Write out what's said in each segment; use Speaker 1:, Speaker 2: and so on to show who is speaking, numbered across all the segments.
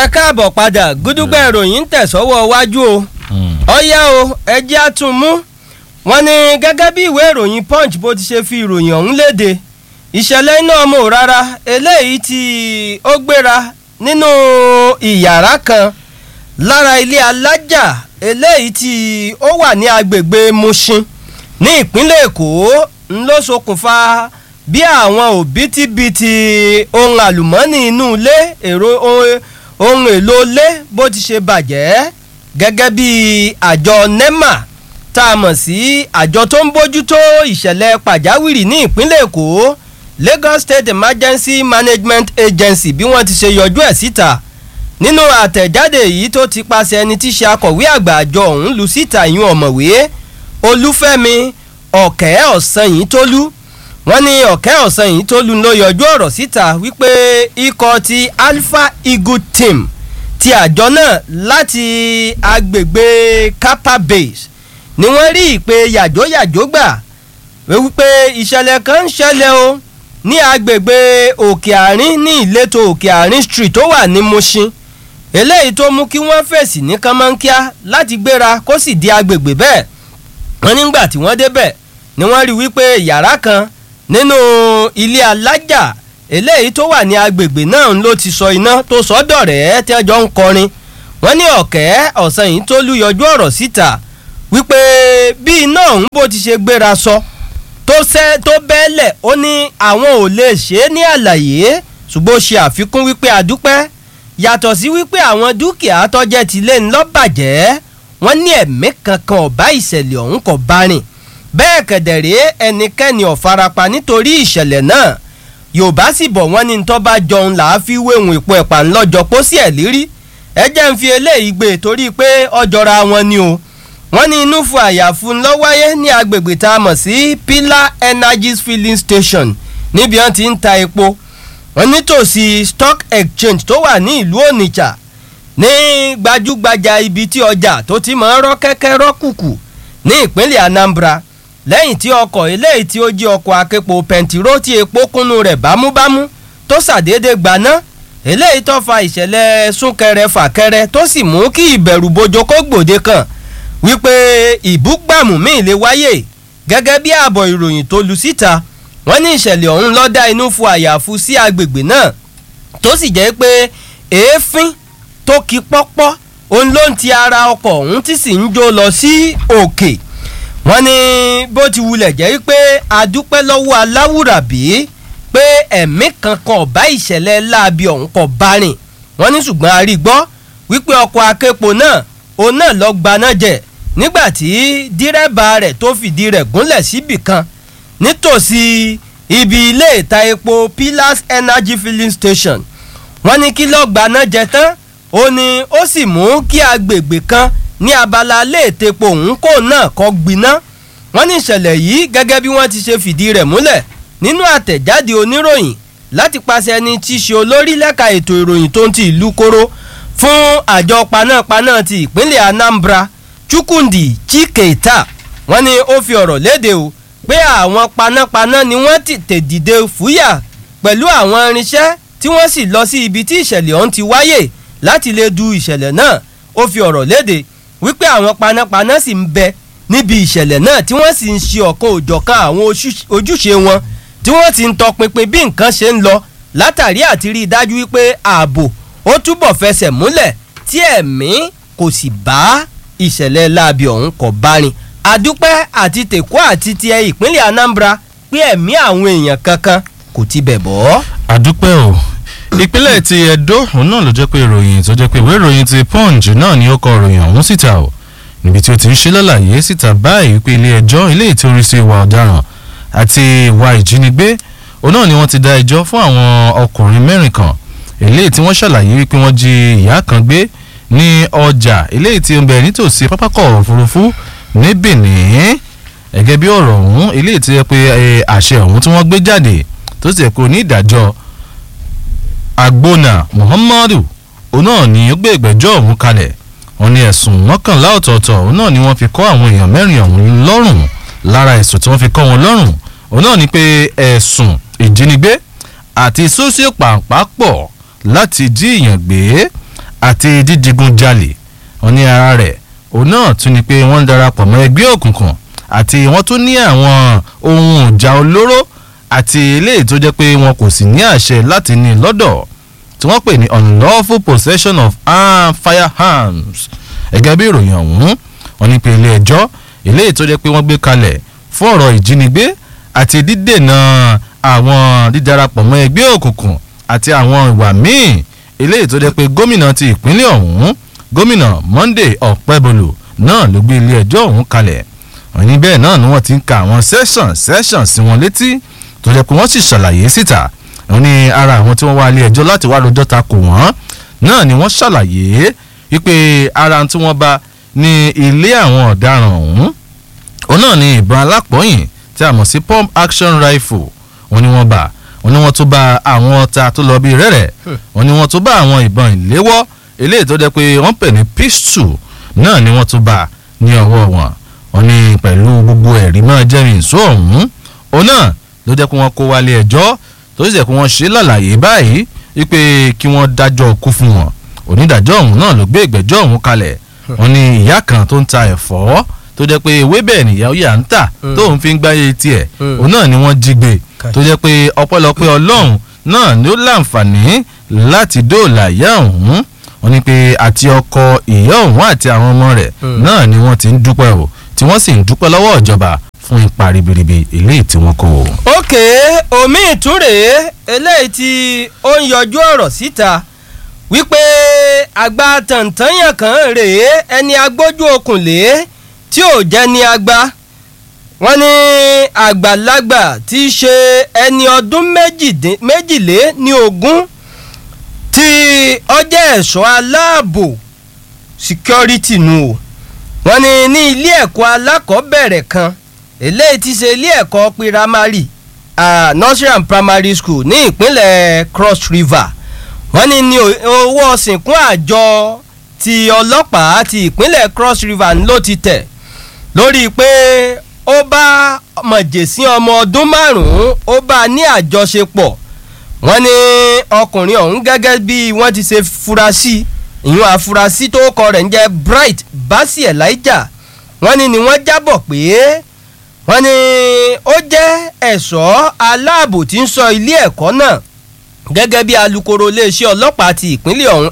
Speaker 1: ẹ káàbọ̀ padà gúdúgbà ìròyìn ń tẹ̀sọ́wọ́ wájú o ọ̀yá o ẹjẹ́ á tún mú wọn ní gẹ́gẹ́ bí ìwé ìròyìn punch bó ti ṣe fi ìròyìn ọ̀hún léde ìṣẹ̀lẹ̀ iná ọmọ rárá eléyìí tí ó gbéra nínú ìyàrá kan lára ilé alájà eléyìí tí ó wà ní agbègbè Mushin ní ìpínlẹ̀ Èkó ń ló ṣokùnfà bí àwọn òbítíbitì ohun àlùmọ́ọ́nì inú ilé èrò ohun èlò ilé bó ti ṣe bàjẹ́ gẹ́gẹ́ bí àjọ NEMA tá a mọ̀ sí àjọ tó ń bójútó ìṣẹ̀lẹ̀ pàjáwìrì ní ìpínlẹ̀ Èkó Lagos State Emergency Management Agency bí wọ́n ti ṣe yọjú ẹ̀ síta nínú àtẹ̀jáde yìí tó ti paṣẹ ẹni tí ṣe akọ̀wé àgbà àjọ ọ̀hún lu síta ìyún ọ̀mọ̀wé Olúfẹ́mi ọ̀kẹ́ ọ̀sán yìí tólú wọ́n ní ọ̀kẹ́ ọ̀sán yìí tólú ló yọjú ọ̀rọ̀ síta wípé ikọ̀ ti Alpha Eagle Team ti àjọ náà láti agbègbè Kappa Base ni wọ́n rí ìpè yàjóyàjó gbà wípé ìṣẹ̀lẹ̀ kan ń ṣẹlẹ̀ o ní agbègbè òkè àárín ní ìletò òkè àárín street tó wà ní Mushin eléyìí tó mú kí wọ́n fèsì ní kánmọ́nkíá láti gbéra kó sì di agbègbè bẹ́ẹ̀ wọ́n nígbà tí wọ́n débẹ̀ ni wọ́n rí wípé yàrá kan nínú ilé alájà eléyìí tó wà ní agbègbè náà ló ti sọ iná tó sọ dọ̀rẹ́ tẹ́jọ́ ń kọrin wọ́n ní ọ̀kẹ́ ọ̀sán yìí tó lùyọjú ọ̀rọ̀ síta wípé bí iná ọ̀hún bó ti ṣe gbéra sọ tó sẹ́ tó bẹ́ẹ̀lẹ̀ ó ní àwọn ò lè ṣe é ní àlàyé ṣùgbọ́n ó ṣe àfikún wípé àdúpẹ́ yàtọ̀ sí wípé àwọn dúkìá tọ́jẹ́ ti lé ńlọ bàjẹ́ wọ́n ní ẹ̀mí kankan ọ̀bá ìṣẹ̀lẹ̀ ọ̀hún kò bá rìn bẹ́ẹ̀ kẹ̀dẹ̀rẹ́ ẹnikẹ́ni ò farapa nítorí ìṣẹ̀lẹ̀ náà yorùbá sì bọ̀ wọ́n ní tó bá jọun là á fi wéhùn ìpò ẹ̀pà ńlọ́jọ́ pósí ẹ̀ lírí ẹ jẹ́ ń fi eléyìí gbé torí pé ọjọ́ra wọn ni o wọ́n ní inú fún àyàfu ńlọ wáyé ní agbègbè tá a mọ̀ sí Pillar Energies filling station níbi wọ́n ti ń ta epo wọ́n nítòsí stock exchange tó wà ní ìlú Onitsha ní gbajúgbajà ibi tí ọjà tó ti máa ń rọ́ kẹ́kẹ́ rọ́ kùkù ní ìpínlẹ̀ Anambra lẹ́yìn tí ọkọ̀ eléyìí tí ó jí ọkọ̀ aképo pẹntiró tí epo kúnnú rẹ̀ bámúbámú tó ṣàdédé gbaná eléyìí tó fa ìṣẹ̀lẹ̀ súnkẹrẹ fàkẹrẹ tó sì mú kí ìbẹ̀rù bojo kó gbòde kan wípé ìbúgbàmù míì lè wáyè gẹ́gẹ́ bí ààbọ̀ ìròyìn tó lu síta wọ́n ní ìṣẹ̀lẹ̀ ọ̀hún ló dá inú fu àyàfu sí agbègbè náà tó sì jẹ́ pé èéfín tó ki pọ́pọ́ òun ló ń ti ara ọkọ̀ ọ̀hún tí sì ń jó lọ sí òkè wọ́n ní bó ti wulẹ̀ jẹ́ pé adúpẹ́ lọ́wọ́ aláwùrábí pé ẹ̀mí kankan ọ̀bá ìṣẹ̀lẹ̀ láabi ọ̀hún kò bá rìn wọ́n ní ṣùgbọ́n a rí gbọ́ wípé ọkọ̀ aképo náà òun náà lọ gbaná jẹ nígbàtí dírẹ́bà rẹ̀ tó fìdí rẹ̀ gúnlẹ̀ síbì kan nítòsí ibi ilé ìta epo Pillars Energy Filling Station wọ́n ní kí lọ́ọ́ gbaná jẹ tán ó ní ó sì mú kí agbègbè kan ní abala léètepo òun kò náà kọ́ gbiná wọ́n ní ìṣẹ̀lẹ̀ yìí gẹ́gẹ́ bí wọ́n ti ṣe fìdí rẹ̀ múlẹ̀ nínú àtẹ̀jáde oníròyìn láti pàṣẹ ẹni tí í ṣe olórí lẹ́ka ètò ìròyìn tó ń ti ìlú kóró fún àjọ panápaná ti ìpínlẹ̀ Anambra Chukwudi Chiketa wọ́n ní ó fi ọ̀rọ̀ léde o pé àwọn panápaná ni wọ́n ti tèdìde fúyà pẹ̀lú àwọn irinṣẹ́ tí wọ́n sì lọ sí ibi tí ìṣẹ̀lẹ̀ ọ̀hún ti wáyè láti lè du ìṣẹ̀lẹ̀ náà ó fi ọ̀rọ̀ léde wípé àwọn panápaná sì ń bẹ níbi ìṣẹ̀lẹ̀ náà tí wọ́n sì ń ṣe ọ̀kan òjọ̀kan àwọn ojúṣe wọn tí wọ́n ti ń tọpinpin bí nǹkan ṣe ń lọ látàrí àti rí i dájú wípé ààbò ó túbọ̀ fẹsẹ̀ múlẹ̀ tí ẹ̀mí kò sì bá ìṣẹ̀lẹ̀ láabi ọ̀hún kò bá rìn àdúpẹ́ àti tèkó àti tiẹ̀ ìpínlẹ̀ Anambra pé ẹ̀mí àwọn èèyàn kankan kò ti bẹ̀ bọ́.
Speaker 2: àdúpẹ́ o ìpínlẹ̀ ti Ẹdó òun náà ló jẹ́ pé ìròyìn tó jẹ́ pé ìwé ìròyìn ti Punch náà ni ó kọ ìròyìn ọ̀hún síta o níbi tí ó ti ń ṣe lálàyé síta báyìí pé ilé ẹjọ́ ilé ètò oríṣi ìwà ọ̀daràn àti ìwà ìjínigbé òun náà ni wọ́n ti dá ẹjọ́ fún àwọn ọkùnrin mẹ́rin kan eléyìí tí wọ́n ṣàlàyé wípé wọ́n jí ìyá kan gbé ní ọjà eléyìí tí ó ń bẹ nítòsí pápákọ̀ òfurufú ní Benin gẹ́gẹ́ bí ọ̀rọ̀ ọ̀hún eléyìí tí ó yẹ pé àṣẹ ọ̀hún tí wọ́n gbé jáde tó sì yẹ pé onídàájọ́ Agbona Muhammadu òun náà ni ó gbé ìgbẹ́jọ́ ọ̀hún kalẹ̀ wọ́n ní ẹ̀sùn mọ́kànlá ọ̀tọ̀ọ̀tọ̀ òun náà ni wọ́n fi kọ́ àwọn èèyàn mẹ́rin ọ̀hún lọ́rùn lára ẹ̀sùn tí wọ́n fi kọ́ wọn lọ́rùn òun náà ni pé ẹ̀sùn ìjínigbé àti sósíò pàǹpá pọ̀ láti jí èèyàn gbé àti dídigunjalè wọ́n ní ara rẹ̀ òun náà tún ni pé wọ́n ń darapọ̀ mọ́ ẹgbẹ́ òkùnkùn àti wọ́n tún ní àwọn ohun ìjà olóró àti eléyìí tó jẹ́ pé wọn kò sì ní àṣẹ láti ní lọ́dọ̀ tí wọ́n pè ní unlawful possession of armed firearms gẹ́gẹ́ bí ìròyìn ọ̀hún wọ́n ní pé ilé ẹjọ́ eléyìí tó jẹ́ pé wọ́n gbé kalẹ̀ fún ọ̀rọ̀ ìjínigbé àti dídènà àwọn dídarapọ̀ mọ́ ẹgbẹ́ òkùnkùn àti àwọn ìwà míì eléyìí tó jẹ́ pé gómìnà ti ìpínlẹ̀ ọ̀hún gómìnà Monday Ọ̀pẹ́bọlò náà ló gbé ilé ẹjọ́ ọ̀hún kalẹ̀ wọ́n ní bẹ́ẹ̀ náà ni wọ́n ti ń ka àwọn session session sí wọn létí tó jẹ́ pé wọ́n sì ṣàlàyé síta wọ́n ní ara àwọn tí wọ́n wá ilé ẹjọ́ láti wá lọ́jọ́ ta kò wọ́n náà ni wọ́n ṣàlàyé wípé ara tí wọ́n bá ní ilé àwọn ọ̀daràn ọ̀hún òun náà ni ìbọn alápọ̀yìn tí a mọ̀ sí pump action rifle wọ́n ní wọ́n bá wọ́n ní wọ́n tún bá àwọn ọta tó lọ bí rẹ́rẹ́ wọ́n ní wọ́n tún bá àwọn ìbọn ìléwọ́ eléyìí tó jẹ́ pé wọ́n pè ní pistol náà ni wọ́n tún bá ní ọwọ́ wọn wọ́n ní pẹ̀lú gbogbo ẹ̀rí máa jẹ́rìí ìṣó ọ̀hún òun náà ló jẹ́ pé wọ́n kó wálé ẹjọ́ tó sì jẹ́ pé wọ́n ṣe lálàyé báyìí wípé kí wọ́n dájọ́ kú fún wọn onídàájọ́ ọ̀hún náà ló gbé ìgbẹ́jọ́ ọ̀hún kalẹ̀ wọ́n ní ìyá kan tó ń ta ẹ̀fọ́ tó jẹ́ pé ewébẹ̀ nìyá ó yà ń tà tóun fi ń gbáyé tiẹ̀ òun náà ni wọ́n jí gbé tó jẹ́ pé ọpẹ́lọpẹ́ ọlọ́run náà ló láǹfààní láti dóòlà ìyá ọ̀hún wọ́n ní pé àti ọkọ ìyá ọ̀hún àti àwọn ọmọ rẹ̀ náà ni wọ́n ti ń dúpẹ́ o tí wọ́n sì ń dúpẹ́ lọ́wọ́ ìjọba fún ipa ribiribi eléyìí tí wọ́n kó.
Speaker 1: òkè omi ìtúrè eléyìí tí ó ń yọjú ọ̀rọ̀ síta wípé àgbà tàǹtàǹyàn kan rèé ẹni agbójú okùn lé tí ò jẹ́ ní agba wọ́n ní àgbàlagbà tí í ṣe ẹni ọdún méjìlé ní ogún tí ọjọ́ ẹ̀ṣọ́ aláàbò security nù o wọ́n ní ní ilé ẹ̀kọ́ alákọ̀ọ́bẹ̀rẹ̀ kan eléyìí ti ṣe ilé ẹ̀kọ́ piramari uh, nursery and primary school ní ìpínlẹ̀ cross river wọ́n ní ní owó ọ̀sìnkún àjọ ti ọlọ́pàá ti ìpínlẹ̀ cross river ló ti tẹ̀ lórí pé ó bá mọ̀jẹ̀sí ọmọ ọdún márùn-ún ó bá ní àjọṣepọ̀ wọ́n ní ọkùnrin ọ̀hún gẹ́gẹ́ bí wọ́n ti ṣe fura sí ìyún àfurasí tó kọ rẹ̀ ń jẹ́ bright basi elijah wọ́n ní ni wọ́n jábọ̀ pé wọ́n ní ó jẹ́ ẹ̀ṣọ́ aláàbò tí ń sọ ilé ẹ̀kọ́ náà gẹ́gẹ́ bí alukoro iléeṣẹ́ ọlọ́pàá ti ìpínlẹ̀ ọ̀hún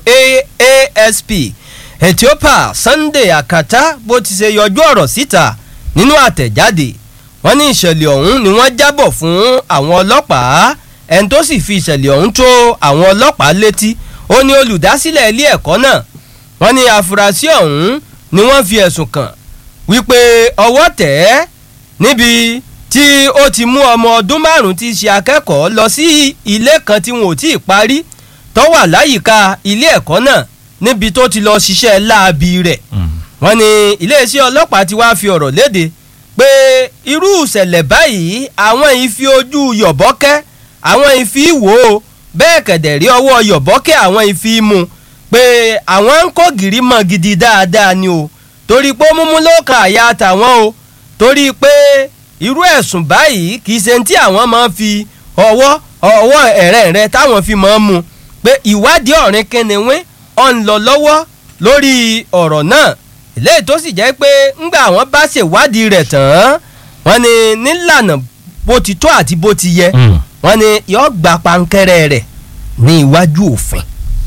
Speaker 1: asp ethiopia sunday akata bó ti ṣe yọjú ọ̀rọ̀ síta nínú àtẹ̀jáde wọ́n ní ìṣẹ̀lẹ̀ ọ̀hún ni wọ́n jábọ̀ fún àwọn ọlọ́pàá ẹni tó sì fi ìṣẹ̀lẹ̀ ọ̀hún tó àwọn ọlọ́pàá létí ó ní olùdásílẹ̀ ilé ẹ̀kọ́ náà wọ́n ní àfúrásì ọ̀hún ni wọ́n fi ẹ̀sùn kàn wípé ọwọ́ tẹ̀ ẹ́ níbi tí ó ti mú ọmọ ọdún márùn-ún tí í ṣe akẹ́kọ̀ọ́ lọ sí ilé kan tí wọn ò tí ì parí tó wà láyìíká ilé ẹ̀kọ́ náà níbi tó ti lọ ṣiṣẹ́ láabi rẹ̀ wọ́n ní iléeṣẹ́ ọlọ́pàá ti wá fi ọ̀rọ̀ léde pé irú ìṣẹ̀lẹ̀ báyìí àwọn ìfi ojú yọ̀bọ́kẹ́ àwọn ìfi wò ó bẹ́ẹ̀ kẹ̀dẹ̀ rí ọwọ́ yọ̀bọ́kẹ́ àwọn ìfi mú pé àwọn ń kó gìrì mọ́ gidi dáadáa ni o torí pé múmú ló ka àyà tàwọn o torí pé irú ẹ̀sùn báyìí kì í ṣe tí àwọn máa fi ọwọ́ ọwọ́ ẹ̀rẹ́ rẹ táwọn fi máa mú pé ìwádìí ọ̀rìn kìnìún ọ̀ ń lọ lọ́wọ́ lórí ọ̀rọ̀ náà eléyìí tó sì jẹ́ pé ńgbà àwọn bá ṣèwádìí rẹ̀ tán wọ́n ní nílànà bó ti tó àti bó ti yẹ wọ́n ní yóò gba pankẹ́rẹ́ rẹ̀ ní iwájú òfin.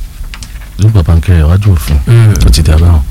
Speaker 2: ló gba pankẹ́rẹ́ iwájú òfin tó ti dà báwọn.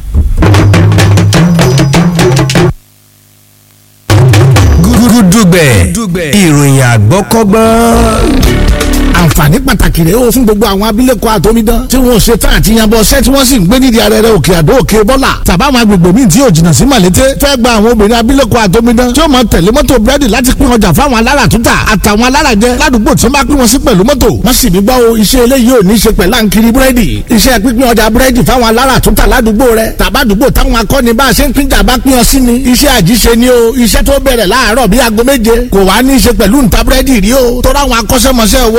Speaker 3: gúdúgbẹ̀ ìròyìn àgbọ́kọ́gbọ́n
Speaker 4: àǹfààní pàtàkì rèé o fún gbogbo àwọn abilékọ àtọmídán tí wọn ò ṣe tán àti yanbọ ṣẹ́ tí wọ́n sì ń gbé nídìí arẹrẹ òkè àdó òkè bọ́là tàbáwọn agbègbè míì tí yóò jìnnà sí màlété fẹ́ gba àwọn obìnrin abilékọ àtọmídán tí ó máa tẹ̀lé mọ́tò búrẹ́dì láti pín ọjà fáwọn alára tútà àtàwọn alára jẹ ládùúgbò tí wọ́n bá pín wọn sí pẹ̀lú mọ́tò wọ́n sì ní gbọ́ o iṣẹ́ eléyìí ò ní ṣe pẹ̀lú àǹkiri búrẹ́dì iṣẹ́ pínpín ọjà búrẹ́dì fáwọn alára tútà ládùúgbò rẹ tàbádùúgbò táwọn akọni bá a ṣe ń pínjà bá pín ọ sí ni iṣẹ́ àjíṣe ni o iṣẹ́ tó bẹ̀rẹ̀ láàárọ̀ bíi aago méje kò wá ní í ṣe pẹ̀lú ǹta búrẹ́dì rí o tó ráwọn akọ́ṣẹ́mọṣẹ́ owó fọ̀nà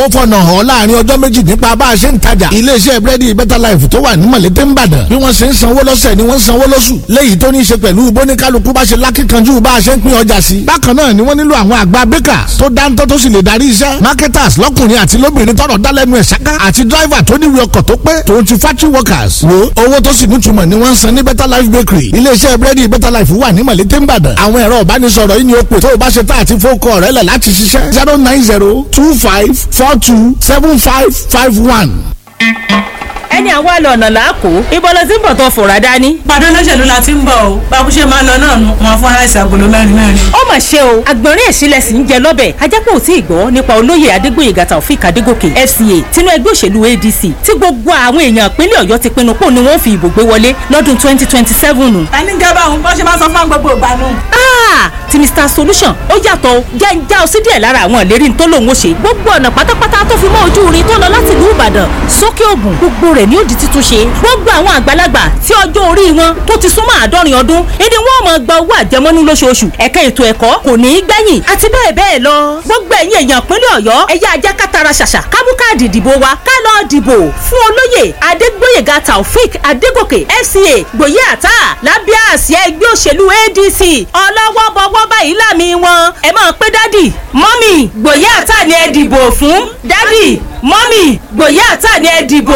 Speaker 4: hàn láàrin ọjọ́ méjì nípa bá a ṣe ń tajà iléeṣẹ́ búrẹ́dì better life tó wà ní mọ̀lété ń bàdàn bí wọ́n ṣe ń sanwó lọ́sẹ̀ ni wọ́n ń sanwó lóṣù léyìí tó ní í ṣe pẹ̀lú bóníkálukú bá ṣe lákìkanjú bá a ṣe ń pín ọjà sí. bákan náà ni wọ́n nílò àwọn àgbà bakers tó dáńtọ́ tó sì lè darí iṣẹ́ marketers lọ́kùnrin àti lóbìnrin tọrọ dálẹ́nu ẹ̀ ṣáká àti driver tó níwèé ọkọ̀ tó pé tòun ti factory workers wo owó tó sì nítumọ̀ ni wọ́n ń san ní better life bakery iléeṣẹ́ búrẹ́dì better life wà ní mọ̀lété ń bàdàn àwọn ẹ̀rọ ìbánisọ̀rọ̀ yìí ni ó pè tó o bá ṣe tá àti fókọ̀ rẹ̀ lẹ̀ láti ṣiṣẹ́ zero nine zero two five four two seven five five one.
Speaker 5: ẹni àwa lọ ọ̀nà làákò ibo ló ti ń bọ̀ tó fòrà dání.
Speaker 6: pàdé olóṣèlú la ti ń bọ̀ o báwo ṣe máa lọ náà nu wọn fún aláìsàn agolo mẹ́rin mẹ́rin.
Speaker 5: ó mà ṣe o àgbọ̀nrín ẹ̀sìnlẹ̀ sì ń jẹ lọ́bẹ̀ ajápọ̀ ò tí ì gbọ́ nípa olóyè adégbòyègà taofik adégòkè fca tinú ẹgbẹ́ òṣèlú adc tí gbogbo àwọn èèyàn ìpínlẹ̀ ọ̀yọ́ ti pinnu pò ní wọ́n fi ìbò gbé wọlé lọ́dún twenty twenty seven nù.
Speaker 6: ta ní gẹ́gẹ́ àwọn bó ṣe máa sọ fún gbogbo ìgbà nù.
Speaker 5: Ah, ti mr solution ó yàtọ̀ o. jẹ́ ń já ọ sí díẹ̀ lára àwọn ìlérí tó lòun ó ṣe gbogbo ọ̀nà pátápátá tó fi mọ́ ojú irin tó lọ láti ìlú ìbàdàn sókè ògùn gbogbo rẹ̀ ni ó di títún ṣe gbogbo àwọn àgbàlagbà tí ọjọ́ orí wọn tó ti súnmọ́ àádọ́rin ọdún ìdí wọn máa gba owó àjẹmọ́nú lóṣooṣù ẹ̀ka ètò ẹ̀kọ́ kò ní í gbẹ̀yìn àti bẹ́ẹ̀ bẹ́ẹ̀ lọ gbogbo ẹ̀yin èèyàn ìpínlẹ̀ ọ̀yọ́ ẹ̀yà ajá kátara ṣàṣà kábú káàdì ìdìbò wa ká lọ dìbò fún olóyè adégbóyèga taofik adégòkè fca gbòye àtà lábẹ́ àsíá ẹgbẹ́ òṣèlú adc ọlọ́wọ́ bọ́wọ́ báyìí láàmì wọn ẹ máa pé dádì mọ́mì gbòye àtà ni ẹ dìbò fún dádì mọ́mì gbòye àtà ni ẹ dìbò